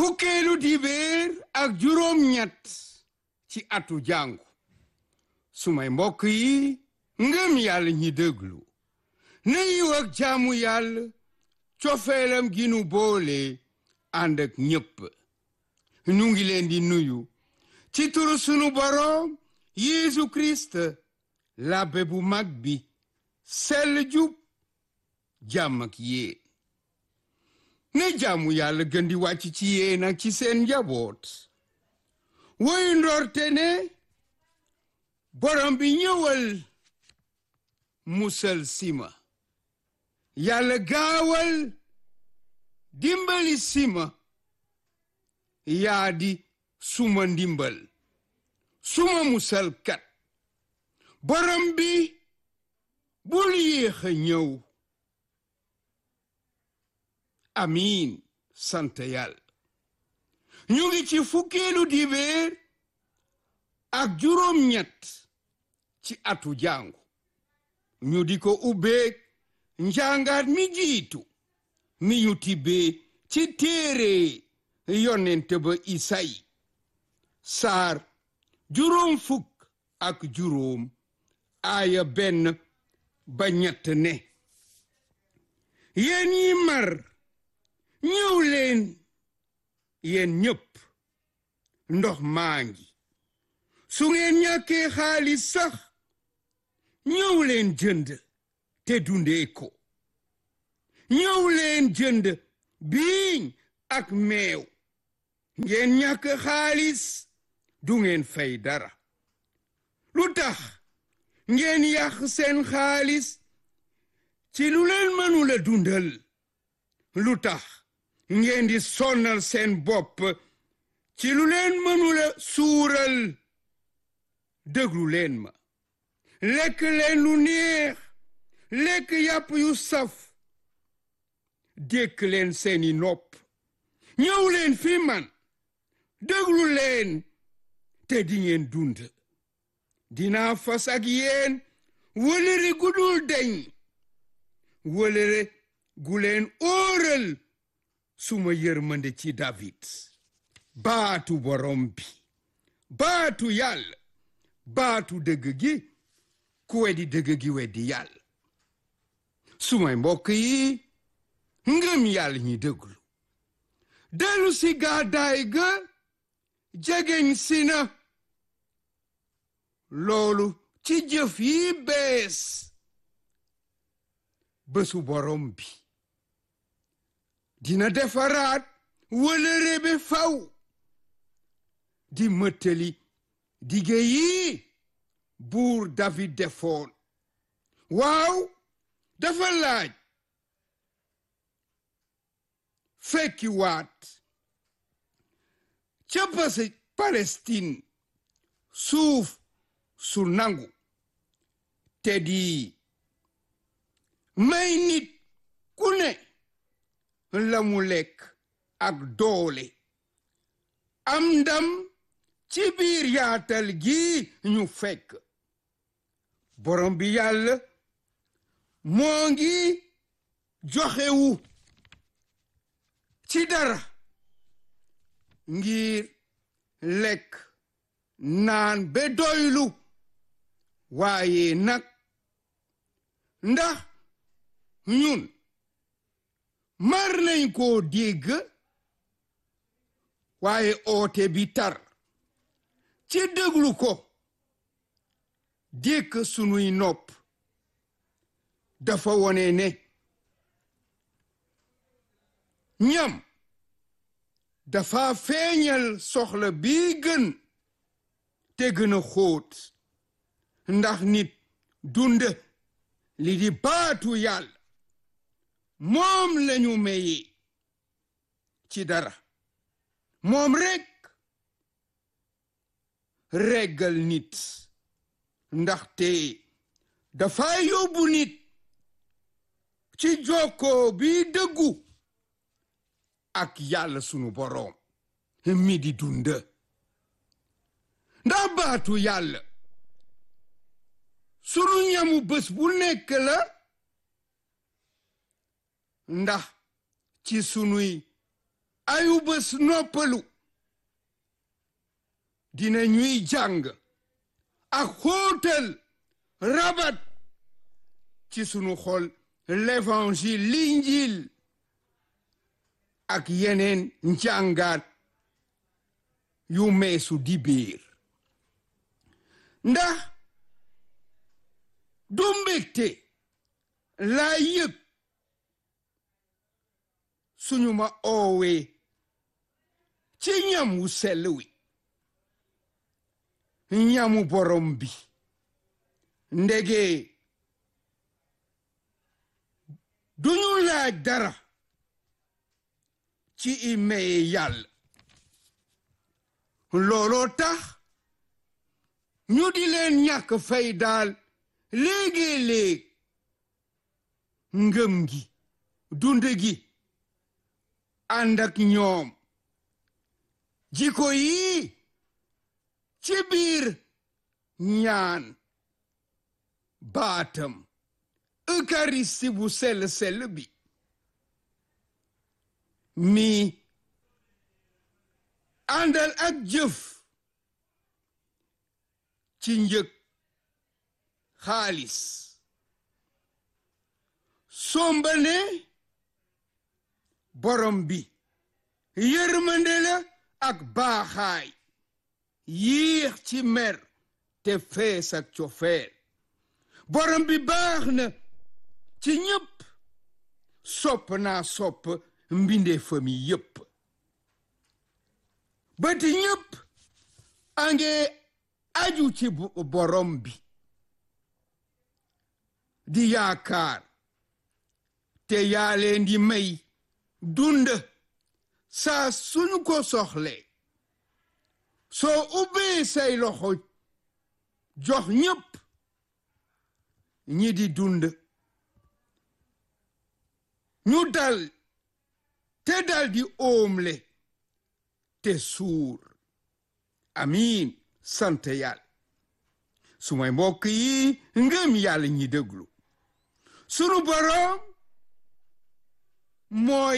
fukkeelu dibéer ak juróom-ñett ci atu jàngu sumay mbokk yi ngëm yàlla ñi déglu na yiw ak jaamu yàlla cofeelam gi nu boole ànd ak ñépp nu ngi leen di nuyu ci turu sunu boroom Yeesu Kirist labbe bu mag bi sell jub jàmm ak yéen ne jaamu yàlla gën di wàcc ci yéen ak ci seen njaboot woy ndorte ne borom bi ñëwal musal sima yàlla gaawal dimbali sima yaa di suma ndimbal suma musalkat borom bi bul yéex a ñëw amiin sant yàlla ñu ngi ci fukkeelu dibéer ak juróom-ñett ci atu jàngu ñu di ko ubbeeg njàngaat mi jiitu mi ñu tibbee ci téere yonent ba Isayi saar juróom fukk ak juróom aaya benn ba ñett ne yéen yi mar ñëw leen yéen ñépp ndox maa ngi su ngeen ñàkkee xaalis sax ñëw leen jënd te dundee ko ñëw leen jënd biiñ ak meew ngeen ñàkk xaalis du ngeen fay dara lu tax ngeen yàq seen xaalis ci lu leen mënula dundal lu tax ngeen di sonnal seen bopp ci lu leen mënula suural déglu leen ma lekk leen lu neex lekk yàpp yu saf dékk leen seeni nopp ñëw leen fi man déglu leen te di ngeen dund dinaa fas ak yéen wëlëre gudul deñ wëlëre gu leen óoral suma yërmande ci David baatu borom bi baatu yàlla baatu dëgg gi ku weddi dëgg gi weddi yàlla sumay mbokk yi ngëm yàlla ñi déglu dellu si gàddaay ga jegeñ si na loolu ci jëf yi bees bésu borom bi dina defaraat wëlëre be faw di mëttali dige yi buur David defoon waaw dafa laaj fekki waat ca pase Palestine suuf su nangu te di may nit ku ne la mu lekk ak doole am ndam ci biir yaatal gi ñu fekk borom bi yàlla moo ngi joxewu ci dara ngir lekk naan be doylu waaye nag ndax ñun mar nañ koo dégg waaye oote bi tar ci déglu ko dékk sunuy nopp dafa wone ne ñam dafa feeñal soxla bi gën te gën a xóot ndax nit dund li di baatu yàlla moom lañu maye ci dara moom rekk reggal nit ndaxte dafa yóbbu nit ci jokkoo bi dëggu ak yàlla sunu boroom mi di dund ndax baatu yàlla sunu ñamu bés bu nekk la ndax ci sunuy ayu bés noppalu dina ñuy jàng ak xóotal rabat ci sunu xol l'évangile l'injil ak yeneen njàngaat yu meesu di biir ndax du mbégte laa yëg suñu ma oowee ci ñam wu sell wi ñamu borom bi ndege duñu laaj dara ci i maye yàlla looloo tax ñu di leen ñàkk fay daal léegi-léeg ngëm gi dund gi ànd ak ñoom jiko yi ci biir ñaan baatam eucharisti bu sell-sell bi mi àndal ak jëf ci njëg xaalis sombane borom bi yërmande la ak baaxaay yiix ci mer te fees ak cofeel borom bi baax na ci ñépp sopp naa sopp mbinde fami yépp bati ñépp ange aju ci borom bi di yaakaar te yaa leen di may dund saa suñu ko soxle soo ubbee say loxo jox ñépp ñi di dund ñu dal te dal di oomle te suur amiin sant yàlla su may mbokk yi ngëm yàlla ñi déglu sunu boroom mooy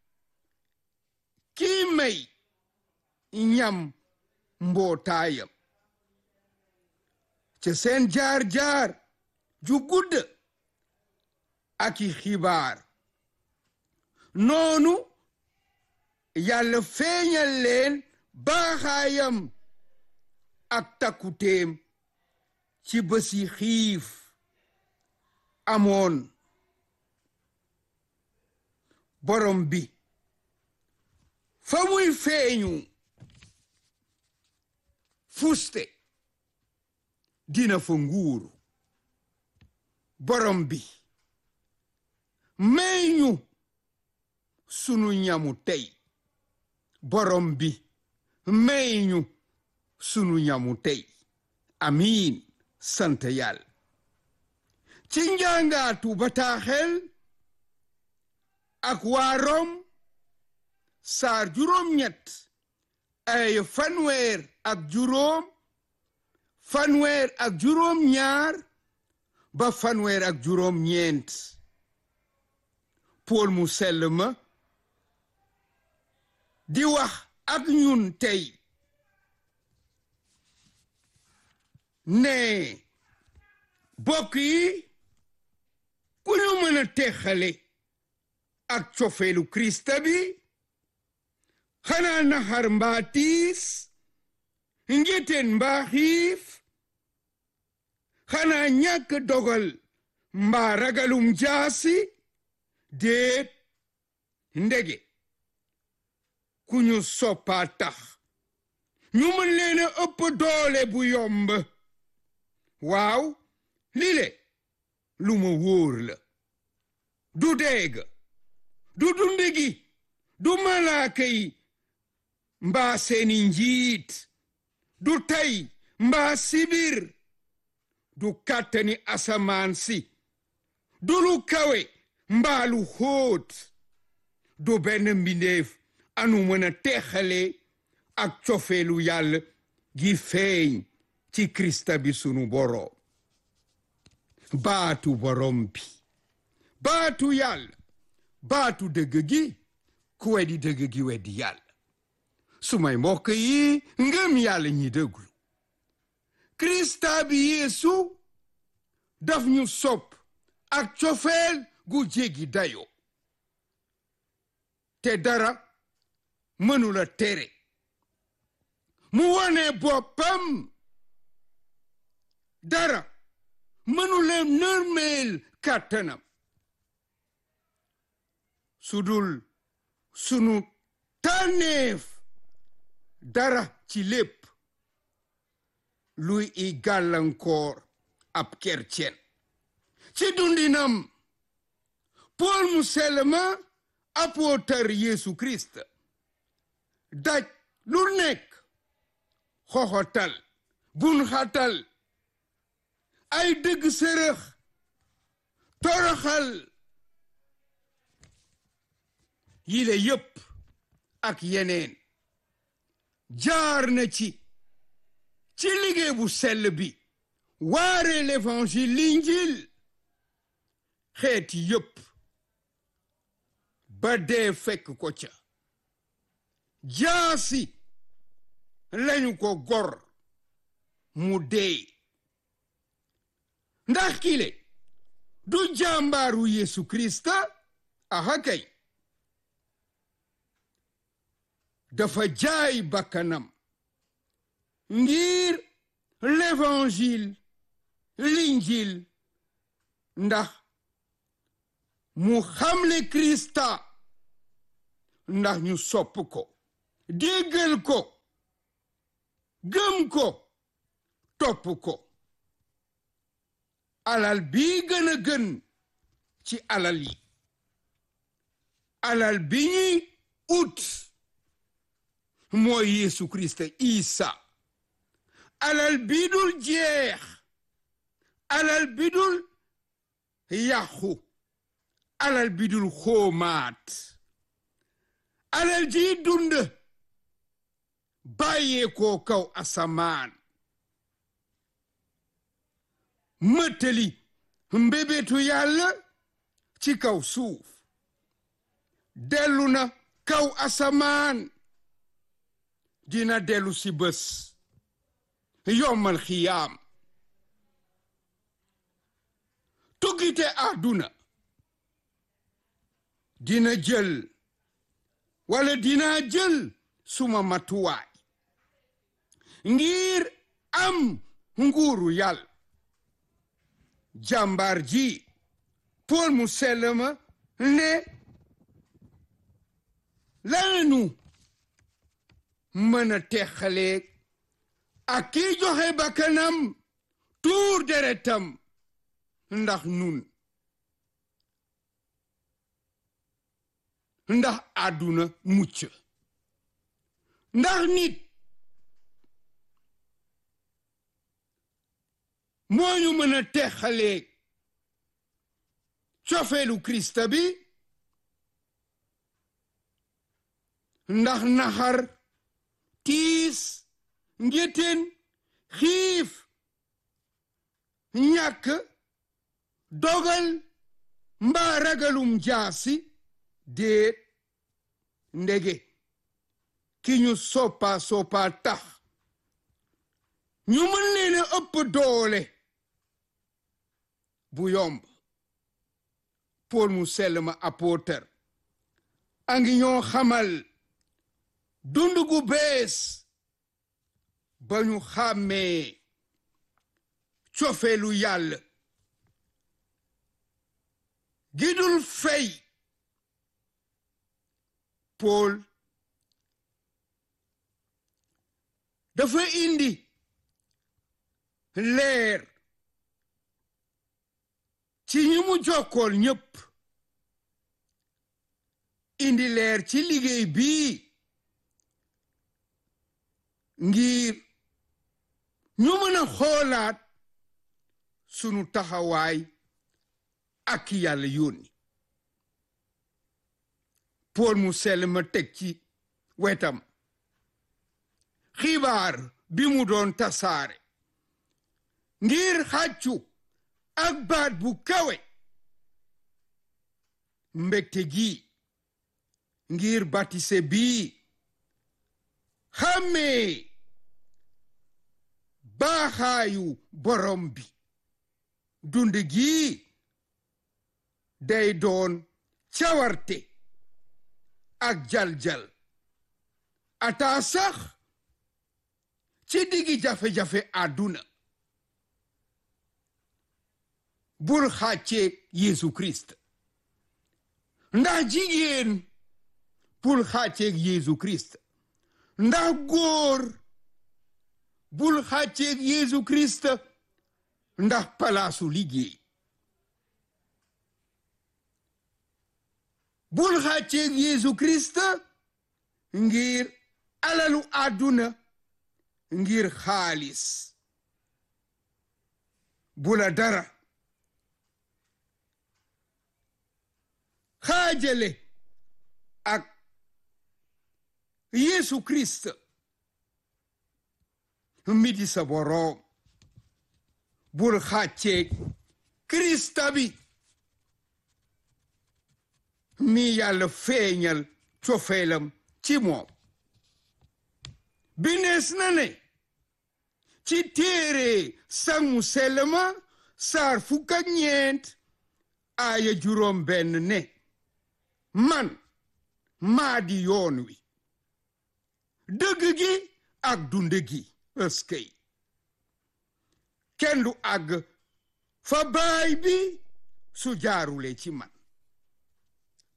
kii may ñam mbootaayam ca seen jaar-jaar ju gudd ak i xibaar noonu yàlla feeñal leen baaxaayam ak takkuteem ci bési xiif amoon borom bi fa muy feeñu fuste dina fa nguuru borom bi may ñu sunu ñamu tey borom bi may ñu sunu ñamu tey amiin sant yàlla ci njàngaatu bataaxel ak waa Rom saar juróom-ñett ay fanweer ak juróom fanweer ak juróom-ñaar ba fanweer ak juróom-ñeent Pool mu sell ma di wax ak ñun tey ne bokk yi ku ñu mën a texale ak cofeelu Krista bi xanaa naxar mbaa tiis njëteen mbaa xiif xanaa ñàkk dogal mbaa ragalum jaasi déet ndege ku ñu soppaa tax ñu mën leen a ëpp doole bu yomb waaw lile lu ma wóor la du deeg du dundi gi du malaaka yi mbaa seeni njiit du tey mbaa sibir du kàttani asamaan si du lu kawe mbaa lu xóot du benn mbindeef anu mën a teexale ak cofeelu yàlla gi feeñ ci krista bi sunu boroom baatu borom bi baatu yàlla baatu dëgg gi ku weddi dëgg gi weddi yàlla su may mbokk yi ngëm yàlla ñi dëgglu krista bi yeesu daf ñu sopp ak cofeel gu jéggi dayo te dara mënula tere mu wone boppam dara mënula nërmeel kàttanam sudul sunu tànneef dara ci lépp luy i gàllankoor ab kercen ci dundinam Pool mu sell ma apôtar Yeesu Kirist daj lu nekk xoxotal bun xatal ay dëgg sërëx toroxal yile yépp ak yeneen jaar na ci ci liggéey bu sell bi waare l'évangile l'injil xeeti yépp ba dee fekk ko ca jaasi lañu ko gor mu dee ndax kile du jàmbaaru Yesu Krista aha kay dafa jaay bakkanam ngir l'évangile l'injil ndax mu xamle Krista ndax ñu sopp ko déggal ko gëm ko topp ko alal bi gën a gën ci alal yi alal bi ñuy ut mooy Yeesu Krista Isa alal bi dul jeex alal bi dul yàqu alal bi dul xoomaat alal ji dund bàyyee ko kaw asamaan mëttali mbébétu yàlla ci kaw suuf dellu na kaw asamaan dina dellu si bés yommal xiyaam tuggite àdduna dina jël wala dina jël suma matuwaay ngir am nguuru yàlla jàmbaar ji Pool mu sell ma ne lanu mën a texaleeg ak kii joxe bakkanam tuur deretam ndax nun ndax àdduna mucc ndax nit moo ñu mën a texaleeg cofeelu Krista bi ndax naxar tiis ngéteen xiif ñàkk dogal mbaa ragalum jaasi déet ndege ki ñu soppa soppa tax ñu mën leen a ëpp doole bu yomb Pool mu sell ma apôtar a ngi ñoo xamal dund gu bees ba ñu xàmmee cofeelu yàlla gidul fey Pool dafa indi leer ci ñi mu jokkool ñépp indi leer ci liggéey bii ngir ñu mën a xoolaat sunu taxawaay ak yàlla yónni Pool mu sell ma teg ci wetam xibaar bi mu doon tasaare ngir xàccu ak baat bu kawe mbégte gi ngir batise bii xàmmee baaxaayu borom bi dund gii day doon cawarte ak jaljal ataa sax ci diggi jafe-jafe àdduna bul xàcceeg Yeesu Kirist ndax jigéen bul xàcceeg Yeesu Kirist ndax góor bul xàcceeg Yeesu Kirist ndax palaasu liggéey bul xàcceeg Yeesu Kirist ngir alalu àdduna ngir xaalis bula dara xaajale ak Yeesu Kirist mi di sa boroom bul xàcceeg Kirista bi mi yàlla feeñal cofeelam ci moom binees na ne ci téere sangu selma saar fukk ak ñeent aaya juróom benn ne man maa di yoon wi dëgg gi ak dund gi ëskëy kenn du àgg fa baay bi su jaarule ci man